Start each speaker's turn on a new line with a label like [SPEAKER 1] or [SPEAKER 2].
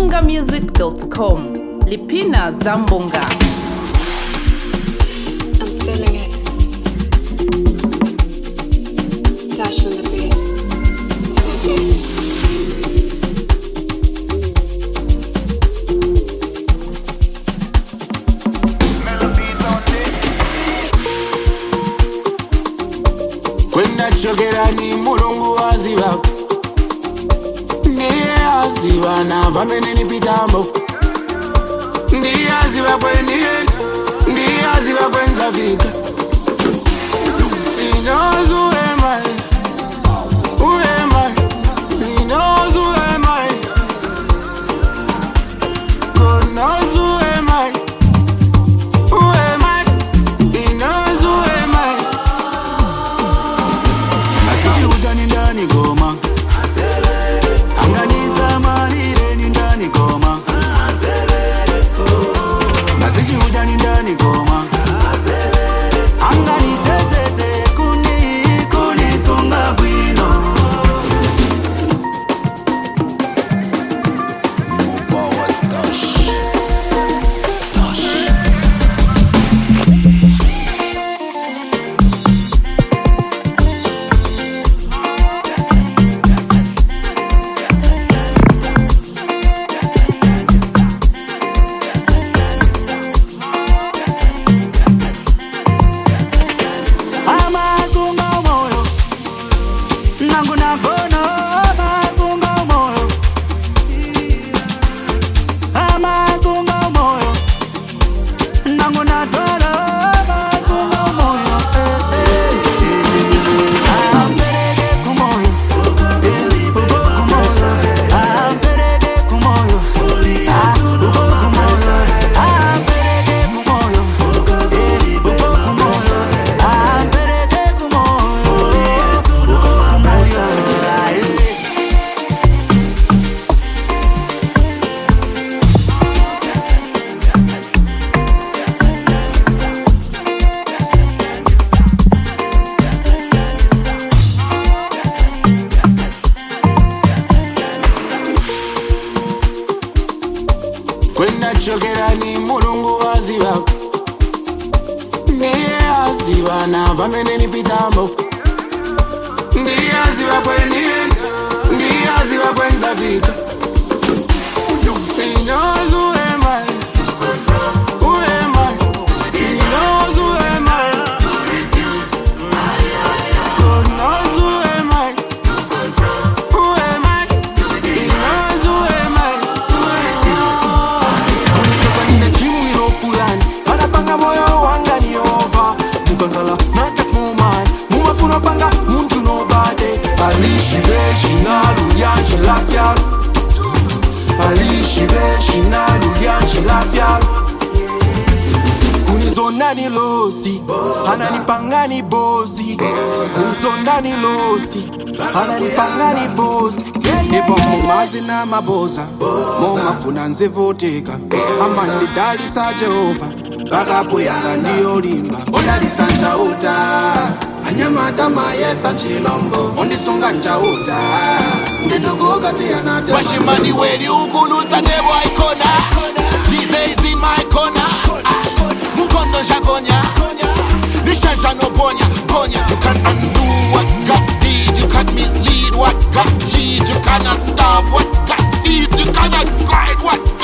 [SPEAKER 1] malawiwanga.com lipina zambonga
[SPEAKER 2] I'm feeling it. Stash on the beat.
[SPEAKER 3] kwenda chokerani mulungu waziva ndiye aziva nava meneni pitambo ndiye aziva kwendienda ndiye aziva kwenzafika He knows who am I. Who am I? He knows who am I. God knows who am I. Who am I? He knows who am I.
[SPEAKER 4] Akishuka ni ndani goma anganisa malire ni ndani goma nasishuja ni ndani goma anganichechete kuni kunisunga bwino amasunga umoyo nangu nagona amasunga umoyo amasunga umoyo nangu natwala amasunga umoyo ampereke kumoyo uko kumoyo ampereke kumoyo uko kumoyo ampereke kumoyo uko kumoyo ampereke kumoyo uko kumoyo
[SPEAKER 3] kwenda chokerani mulungu waziva ndiye aziva nava meneni pitambo ndiye aziva kwendienda ndiye aziva kwenzafika He knows who am I. Who am I? He knows who am I. God knows who am I. Who am I? He knows who am I.
[SPEAKER 5] ulisokanile chini iropulani anapanga moyo wanga ni ova mukangala nakasmuman mumafuna panga muntu nobade alishibe shinalu yanshilafyalo alishibe shinalu yanshilafyalo kunizonani losi ananipangani bosi kunizonani losi ananipangani bosi ndipo mumazi na maboza momafuna nzivoteka amandidalisa jehova kakapuyanga ndiyolimba odalisa njauta anyamata mayesa chilombo ondisunga njauta ndidogokatiyanate
[SPEAKER 6] Washimani wedi ukulusa nebo ikona Jesus is in my corner Mukondo shakonya Nishasha no ponya Ponya You can't undo what God did You can't mislead what God lead You cannot stop what God feeds You cannot guide what